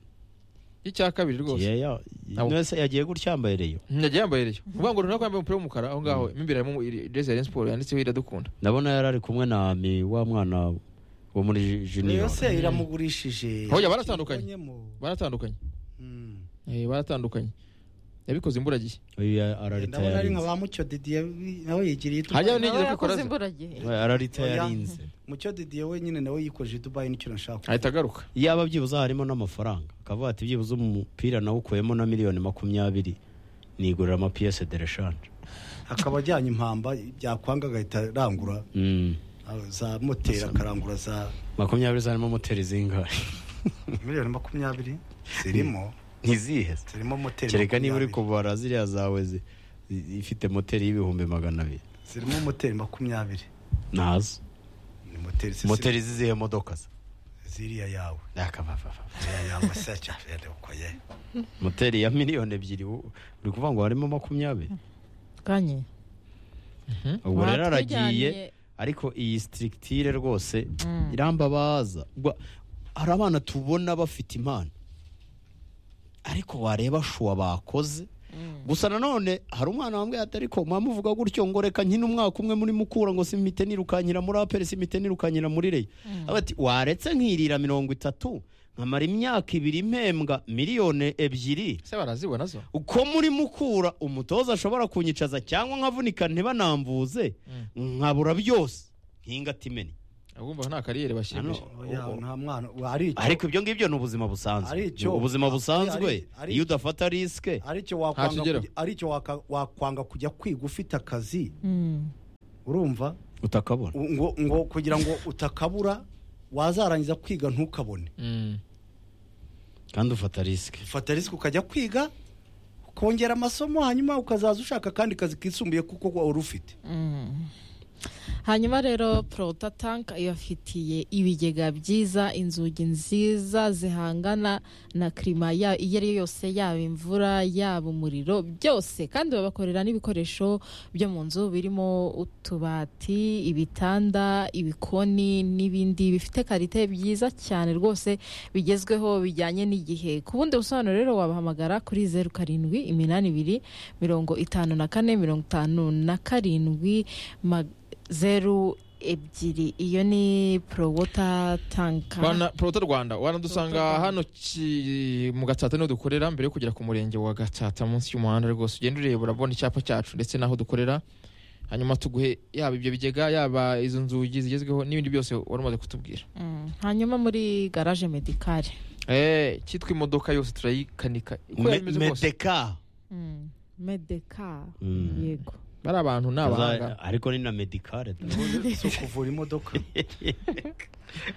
y'icya kabiri rwose Ye- ya- Abo. none se yagiye gutya yambaye reyo yagiye yambaye reyo uvuga ngo runaka yambaye umupira w'umukara aho ngaho mo imbere harimo jezi ya Rayon Sport yanditseho iradukunda ndabona yari ari kumwe na mi wa mwana wo muri ju- junior Rayon se iramugurishije Oya, baratandukanye. Yabonyemo. baratandukanye Mm. eh, baratandukanye yabikoze imburagihe uyu ndabona ari nka araritayarinze ba mucyo didiye nawe yigiriye i Hajya dubayi ni- Nigeze Nawe kwikora yakoze ze. imburagihe araritayarinze mucyo didiye wenyine nawe yikoje i dubayi nicyo nashaka ahita agaruka yaba byibuze harimo n'amafaranga akavuga ati byibuze umupira nawe ukuyemo na miliyoni makumyabiri nigurira amapiyese de reshanje akaba ajyanye impamba byakwanga agahita arangura Mm. ah, za moteri akarangura za makumyabiri zarimo moteri zingahe miliyoni makumyabiri zirimo ntizihe se? zirimo moteri kereka niba uri makumyabiri. kubara ziriya zawe zi- i- ifite moteri y'ibihumbi magana abiri zirimo moteri makumyabiri ntazo ni moteri se- moteri zizihe modoka se ziriya yawe Akabababa. ziriya yawe se cyafere ukoye moteri ya miliyoni ebyiri u- uri kuvuga ngo harimo makumyabiri kanye ubwo rero aragiye Batujyanye- ariko iyi sitirikitire rwose Mm. irambabaza Gwa- hari abana tubona bafite impano ariko wareba shuwa bakoze gusa nanone hari umwana wambwiye ati ariko mwamuvuga gutyo ngo reka nkine umwaka umwe muri mukura ngo simite nirukanyira muri aperi simite nirukanyira muri reyo ati waretse nkirira mirongo itatu nkamara imyaka ibiri mpembwa miliyoni ebyiri ese barazibona zo uko muri mukura umutoza ashobora kunyicaza cyangwa nkavunika ntibanambuze nkabura byose hinga timeni abumva nta kariyeri bashimisha Hano- Oya, nta mwana hari icyo ariko ibyo ngibyo ni ubuzima Ari busanzwe icyo- ubuzima ari- busanzwe ari- ari- iyo udafata risike hari icyo wakwanga ntacyo kujya- hari icyo waka- wakwanga kujya kwiga ufite akazi Mm. urumva utakabona ngo ngo kugira ngo utakabura wazarangiza kwiga ntukabone Mm. kandi ufata risike fata risike ukajya kwiga ukongera amasomo hanyuma ukazaza ushaka akandi kazi kisumbuye kuko wari ufite Mm. hanyuma rero Prota Tank ibafitiye ibigega byiza inzugi nziza zihangana na kirima ya- iyo ari yo yose yaba imvura yaba umuriro byose kandi babakorera n'ibikoresho byo mu nzu birimo utubati ibitanda ibikoni n'ibindi bifite karite byiza cyane rwose bigezweho bijyanye n'igihe ku bundi busobanuro rero wabahamagara kuri zeru karindwi iminani ibiri mirongo itanu na kane mirongo itanu na karindwi ma- zeru ebyiri iyo ni porowota tanka Bana Proto Rwanda wanadusanga Proto Rwanda. hano ki- mu Gatsata niho dukorera mbere yo kugera ku murenge wa Gatsata munsi y'umuhanda rwose ugenda ureba urabona icyapa cyacu ndetse n'aho dukorera hanyuma tuguhe yaba ibyo bigega yaba izo nzugi zigezweho n'ibindi byose wari umaze kutubwira Mm, hanyuma muri garaje medikari Eh, cyitwa imodoka yose turayikanika uko Me- yaba imeze kose medeka Mm, medeka Mm. yego bari abantu ni abahanga Kaza- ariko ni na medikare si ukuvura imodoka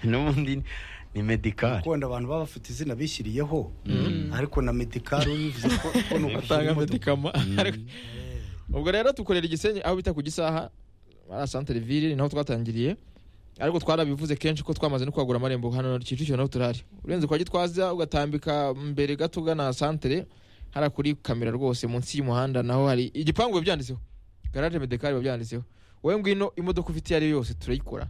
n'ubundi ni medikare ukunda abantu baba bafite izina bishyiriyeho Mm. ariko na medikari bivuze ko ko ni ukuvura batanga imodoka medikama Ariko- ubwo rero tukorera igisenyi aho bita ku gisaha ari santere ville ni naho twatangiriye ariko twarabivuze kenshi ko twamaze no kwagura amarembo hano kicukiro naho turari urenze kwa gitwaza ugatambika mbere gato ugana santere hariya kuri kamera rwose munsi y'umuhanda naho hari igipangu biba byanditseho garaje medekari biba byanditseho wowe ngwino imodoka ufite iyo ari yo yose turayikora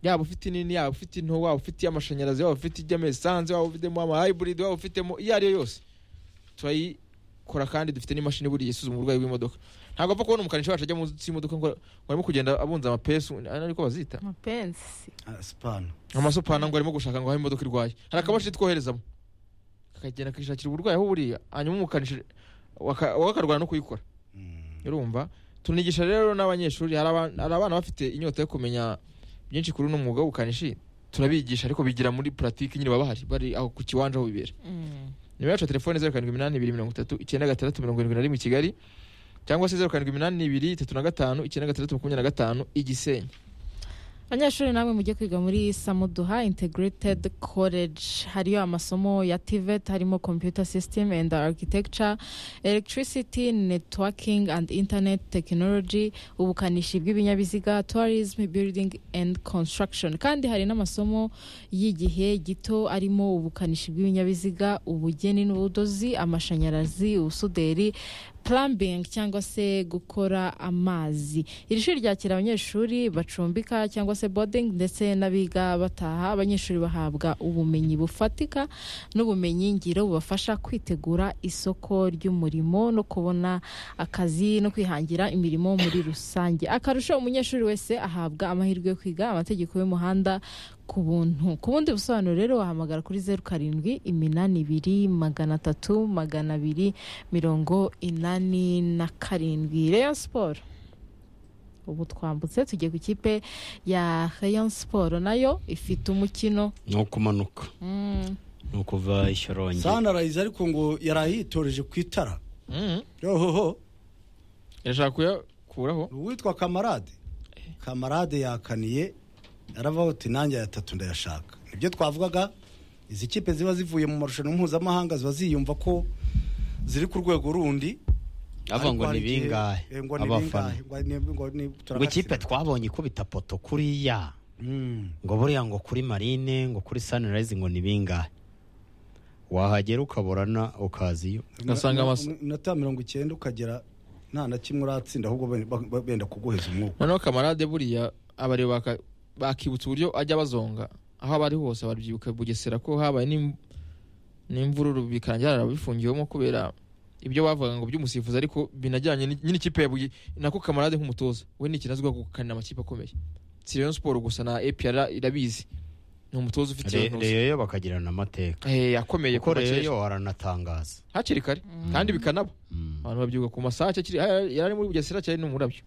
yaba ufite nini yaba ufite into waba ufite iy'amashanyarazi waba ufite ijyamo esanse waba ufitemo ama hybrid waba ufitemo iyo ari yo yose turayikora kandi dufite n'imashini buriya isuzuma uburwayi bw'imodoka ntabwo apfa kubona umukanishi wacu ajya munsi y'imodoka ngo ngo arimo kugenda abunza amapesu ariko bazita mapensi Ah, sipana amasupana ngo arimo gushaka ngo aho imodoka irwaye hari akabashini twoherezamo kakagenda kakishakira uburwayi aho buriya hanyuma umukanishi waka- wowe akarwana no kuyikora Mm. urumva tunigisha rero n'abanyeshuri hari aba- hari abana bafite inyota yo kumenya byinshi kuri uno mwuga w'ubukanishi turabigisha ariko bigira muri puratike nyine baba bahari bari aho ku kiwanja aho bibera Mm. nimero yacu ya telefone zeru karindwi iminani ibiri mirongo itatu icyenda gatandatu mirongo irindwi na rimwe i kigali cyangwa se zeru karindwi iminani ibiri itatu na gatanu icyenda gatandatu makumyabiri na gatanu igisenyi abanyeshuri namwe mujye kwiga muri samuduha integrated college hariyo amasomo ya tivet harimo computer system and architecture electricity networking and internet technology ubukanishi bw'ibinyabiziga tourism building and construction kandi hari n'amasomo y'igihe gito arimo ubukanishi bw'ibinyabiziga ubugeni n'ubudozi amashanyarazi ubusuderi plumbing cyangwa se gukora amazi iri shuri ryakira abanyeshuri bacumbika cyangwa se boarding ndetse n'abiga bataha abanyeshuri bahabwa ubumenyi bufatika n'ubumenyi ngiro bubafasha kwitegura isoko ry'umurimo no kubona akazi no kwihangira imirimo muri rusange akarusho umunyeshuri wese ahabwa amahirwe yo kwiga amategeko y'umuhanda ku buntu ku bundi busobanuro rero wahamagara kuri zeru karindwi iminani ibiri magana atatu magana abiri mirongo inani na karindwi reyo siporo ubu twambutse tugiye ku ikipe ya reyo siporo nayo ifite umukino ni ukumanuka Mm, ni ukuva ishyorongi sanarayizi ariko ngo yari ayitoreje ku itara Mhm. yohoho irashaka kuyakuraho uwitwa kamarade kamarade yakaniye aravuga uti nanjye aya atatu ndayashaka nibyo twavugaga izi kipe ziba zivuye mu marushanwa mpuzamahanga ziba ziyumva ko ziri ku rwego rundi ava Ariko ngo hari ni igihe- bingahe eh, ngo ni abafana bingahe, ngo ni- ngo ni- ngo ikipe turagatsindwa. twabonye ikubita poto kuriya Mm. ngo buriya ngo kuri marine ngo kuri sunrise ngo ni bingahe wahagera ukaburana ukaziyo Ugasanga amasa- Mu- mu- Iminota mirongo icyenda ukagera nta na kimwe uratsinda ahubwo ben- ba- ba- benda kuguheza umwuka noneho kamarade buriya abareba baka- bakibutsa uburyo ajya bazonga aho abari hose barabyibuka bugesera ko habaye n'im- n'imvururu bikarangira barabifungiwemo kubera ibyo bavugaga ngo by'umusifuzi ariko binajyanye ni- nyine ikipe yabuye nako kamarade nk'umutoza we ni ikintu azwiho gukanira amakipe akomeye si rayon siporo gusa na epr irabizi ni umutoza ufite iyo ntuza reyo bagagirana amateka Eh, akomeye kuko kuva kera. reyo aranatangaza hakiri kare kandi bikanaba Mm. abantu babyibuka ku masaha cyari- yari ari muri bugesera cyari no mu murabyo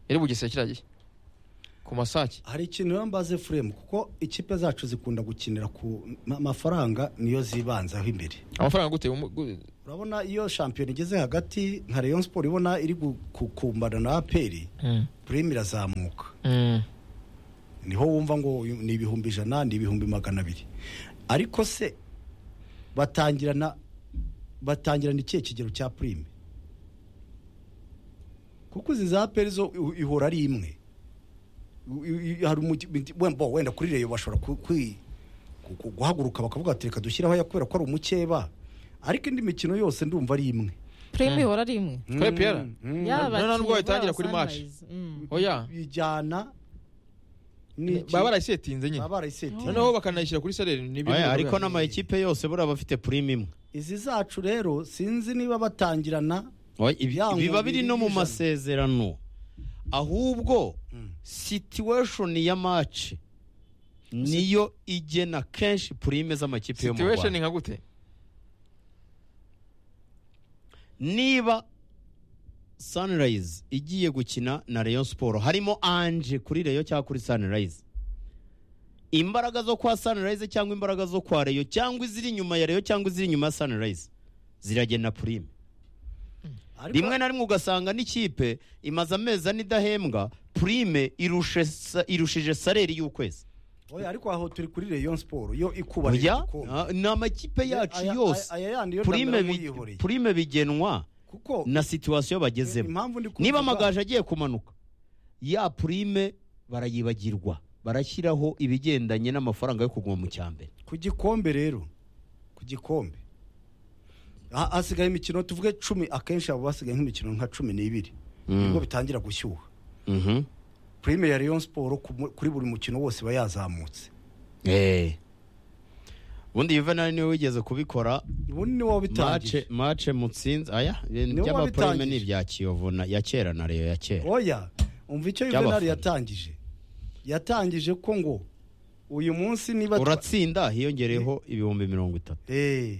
yari bugesera kiriya gihe ku masake hari ikintu bambaze furemu kuko ikipe zacu zikunda gukinira ku ma- mafaranga niyo zibanzaho imbere amafaranga gute Umu- gu- urabona iyo shampiyona igeze hagati nka rayon siporo ibona iri gu- gukumbana na aperi purime irazamuka Mm. niho wumva ngo uyu ni ibihumbi ijana ni ibihumbi magana abiri ariko se batangirana batangirana ikihe kigero cya purime kuko izi za peri zo ihu- ihora ari imwe U- u- u- hari umugi- binti- wenda bo, wenda kuri reyo bashobora ku- kwi- ku- ku- guhaguruka bakavuga ati reka dushyiraho aya kubera ko ari umukeba ariko indi mikino yose ndumva ari imwe purime ihora ari imwe Twe Pierre? Mm. Noneho Yaba abakinnyi nubwo baba bayitangira kuri match. Sunrise. Mm. oya bijyana n'iki- baba barayisetinze nyine baba barayisetinze. noneho bakanayihyira kuri sereri ni ibintu Oya, biba ariko biba- n'amakipe yose buriya aba afite purime imwe izi zacu rero sinzi niba batangirana Oya, ibi- Ya biba ngumbi biri no mu y'ijana. masezerano ahubwo situation ya match niyo igena kenshi purime z'amakipe yo mu situation rwanda nka gute niba sunrise igiye gukina na rayon siporo harimo anje kuri rayon cyangwa kuri sunrise imbaraga zo kwa sunrise cyangwa imbaraga zo kwa rayon cyangwa iziri inyuma ya rayon cyangwa iziri inyuma ya sunrise ziragena purime ariko rimwe na rimwe ugasanga n'ikipe imaze amezi ane idahembwa purime irushe sa- irushije sareri y'ukwezi oya ariko aho turi kuri Rayon Sport yo ikuba burya ah, ni amakipe yacu yose Purime bi- purime bigenwa kuko na situwasiyo bagezemo impamvu ndi niba kubivuga- amagaju agiye kumanuka ya purime barayibagirwa barashyiraho ibigendanye n'amafaranga yo kuguma mu cyambere ku gikombe rero ku gikombe Ha- hasigaye imikino tuvuge cumi akenshi abo basigaye nk'imikino nka cumi n'ibiri nibwo bitangira gushyuha purime ya Rayon Sport ku mu- kuri buri mukino wose iba yazamutse ubundi yuvenali niwe wigeze kubikora ubundi ni wowe bitangiye mace mace mutsinzi aya Niwe by'amapurime wabitangije. ni ibya kiyovu na- ya kera na reyo ya kera oya umva icyo Cy'abafana. yuvenali yatangije yatangije ko ngo uyu munsi niba uratsinda hiyongereyeho ibihumbi mirongo itatu Eh,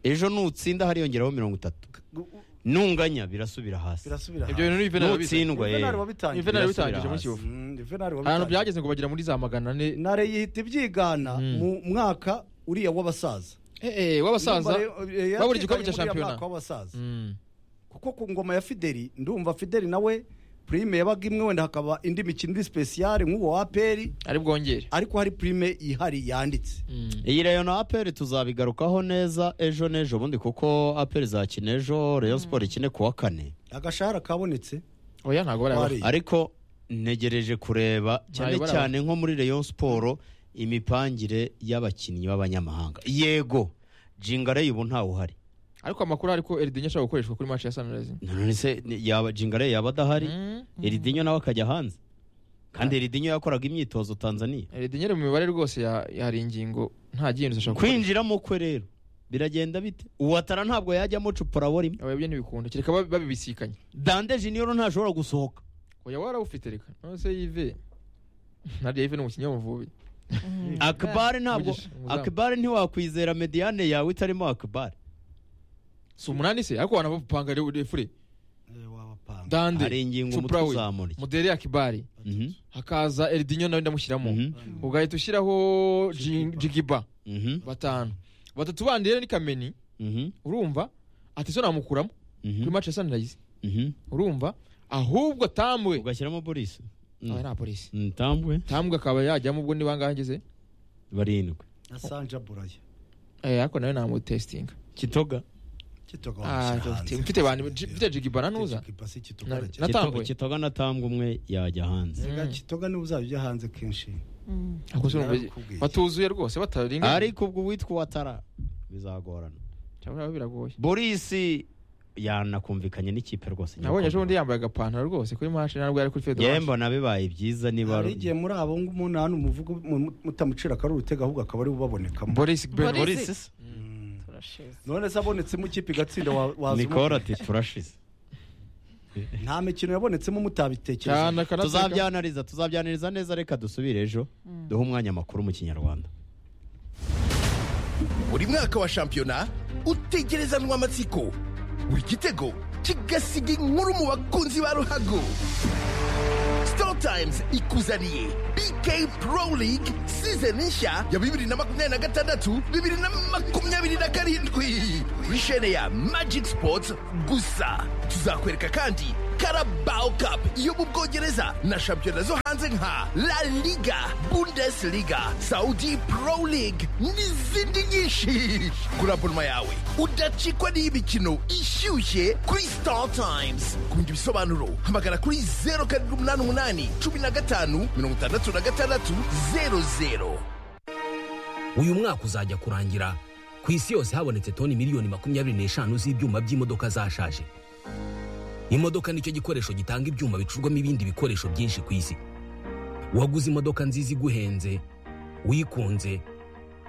ejo nutsinda hariyongereho mirongo itatu gu- u- nunganya birasubira hasi birasubira ibyo bintu ni ivenali bize nutsindwa Juvenal yewe. wabitangiye. ivenali Birasubira bitangije muri hasi. kiyovu Mm, Juvenal ahantu wabitangiye. byageze ngo bagera muri za magana ane nare yihita ibyigana Mm. mu mwaka uriya w'abasaza Eh, eh, w'abasaza babura igikombe cya shampiyona w'abasaza Mm. kuko ku ngoma ya fideli ndumva fideli nawe purime yabaga imwe wenda hakaba indi mikino iri sipesiyare nk'uwo wa peri ari bwongere ariko hari purime ihari yanditse Mm. iyi reyo na aperi tuzabigarukaho neza ejo n'ejo bundi kuko aperi zakina ejo reyo siporo ikine ku wa kane agashahara kabonetse oya ntabwo barayabara Wari. ariko ntegereje kureba cyane Ntabwo cyane nko muri reyo siporo imipangire y'abakinnyi b'abanyamahanga yego jingareye ubu ntawe uhari ariko amakuru ari ko eridinyo ashobora gukoreshwa kuri match ya sunrise none se ni- yaba jingareye yaba adahari Mm. eridinyo nawe akajya hanze kandi eridinyo yakoraga imyitozo tanzania eridinyo iri mu mibare rwose ya- hari ingingo nta gihindutse ashobora gukora kwinjiramo kwe rero biragenda bite uwatara ntabwo yajyamo cuporabora imwe oya ibyo ntibikunda kereka bab- babibisikanye dande jiniyoro ntashobora gusohoka oya warawufite reka none se yive nariya yive ni umukinnyi w'umuvubi Mm. akabare ntabwo Mugisha, umuzamu. akabare ntiwakwizera mediyane yawe itarimo akabare si umunani se ariko wanapanga refure Eh, wabapanga. dande hari ingingo umutwe Cuprawe, uzamura mudere ya kibari Mhm, hakaza eridinyo nawe ndamushyiramo mhm, ugahita ushyiraho Jin- Jigiba. jigiba mhm, batanu batatu bandi rero ni kameni mhm, urumva ati so namukuramo mhm, kuri match ya sunrise mhm. urumva ahubwo tambwe ugashyiramo boris aba nta polisi ntambwe tambwe akaba yajyamo ubwo ni bangahe ngeze barindwi na sanja buraya Eh, ariko nawe namutesitinga kitoga kitoga Ah, wamushyira hanze. mfite bantu mfite jigibana nuza Kitoga si Kitoga Na- arajya. na- Kito- Natambwe. kitoga na tambwe umwe yajya hanze Kitoga- kitoga niwe uzajya ujya hanze kenshi Mm. Ako se urumva- Narabikubwiye. batuzuye rwose bataringa ariko ubwo uwitwa uwatara bizagorana cyangwa biragoye boris yanakumvikanye n'ikipe rwose nabonye ejo bundi yambaye agapantaro rwose kuri match ntabwo yari kuri yewe fedora mbona bibaye byiza niba hari igihe muri abo ngubu nta muvuga mu- mutamucira akari urutega ahubwo akaba ari ubabonekamo boris ben Boris. boris se? Turashize. none se abonetsemo ikipe igatsinda wa- waza nicole umuvuga. ati turashize nta mikino yabonetsemo mutabitekereje cyane akanateka. tuzabyanariza tuzabyanariza neza reka dusubire ejo duhe umwanya amakuru mu kinyarwanda buri mwaka wa shampiyona utegerezanwa amatsiko buri gitego kigasiga inkuru mu bakunzi ba ruhago Door Times ikuzaniye BK Pro League season nshya ya bibiri na makumyabiri na gatandatu bibiri na makumyabiri na karindwi kuri shene ya Magic Sports gusa tuzakwereka kandi Carabao Cup yo mu Bwongereza na shampiyona zo hanze nka La Liga Bundesliga Saudi Pro League n'izindi nyinshi kuri abonoma yawe udacikwa n'imikino ishyushye kuri Star Times ku bindi bisobanuro hamagara kuri zeru karindwi umunani umunani cumi na gatanu mirongo itandatu na gatandatu zeru zeru uyu mwaka uzajya kurangira ku isi yose habonetse toni miliyoni makumyabiri n'eshanu z'ibyuma by'imodoka zashaje imodoka nicyo gikoresho gitanga ibyuma bicurwamo ibindi bikoresho byinshi ku isi waguze imodoka nziza iguhenze uyikunze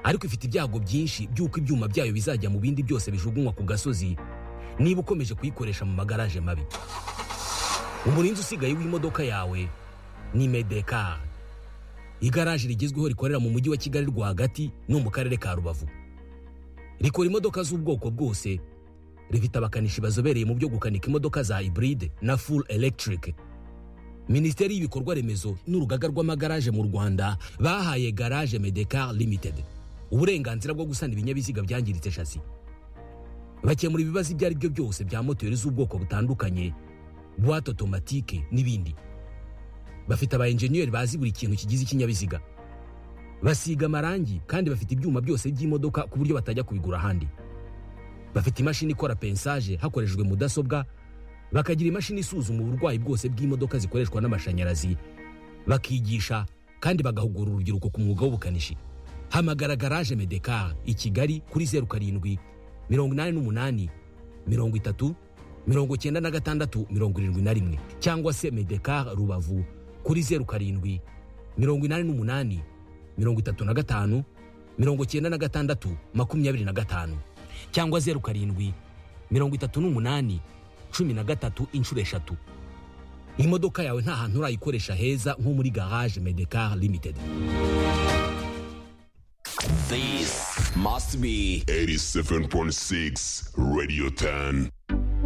ariko ifite ibyago byinshi by'uko ibyuma byayo bizajya mu bindi byose bijugunywa ku gasozi niba ukomeje kuyikoresha mu magaraje mabi umurinzi usigaye w'imodoka yawe ni medekari igaraje rigezweho rikorera mu mujyi wa kigali rwagati no mu karere ka rubavu rikora imodoka z'ubwoko bwose rifite abakanishi bazobereye mu byo gukanika imodoka za hibride na full electric minisiteri y'ibikorwa remezo n'urugaga rw'amagaraje mu rwanda bahaye garage medecar limited uburenganzira bwo gusana ibinyabiziga byangiritse shasi bakemura ibibazo ibyo ari byo byose bya moteri z'ubwoko butandukanye buwate otomatike n'ibindi bafite aba enjeniyeri bazi buri kintu kigize ikinyabiziga basiga amarangi kandi bafite ibyuma byose by'imodoka ku buryo batajya kubigura ahandi bafite imashini ikora pensaje hakoreshejwe mudasobwa bakagira imashini isuzuma uburwayi bwose bw'imodoka zikoreshwa n'amashanyarazi bakigisha kandi bagahugura urubyiruko ku mwuga w'ubukanishi hamagara garaje medekar i kigali kuri zeru karindwi mirongo inani n'umunani mirongo itatu mirongo cyenda na gatandatu mirongo irindwi na rimwe cyangwa se medekar rubavu kuri zeru karindwi mirongo inani n'umunani mirongo itatu na gatanu mirongo cyenda na gatandatu makumyabiri na gatanu cyangwa zeru karindwi mirongo itatu n'umunani cumi na gatatu inshuro eshatu imodoka yawe nta hantu urayikoresha heza nko muri garage medekar limited This must be 87.6 Radio 10.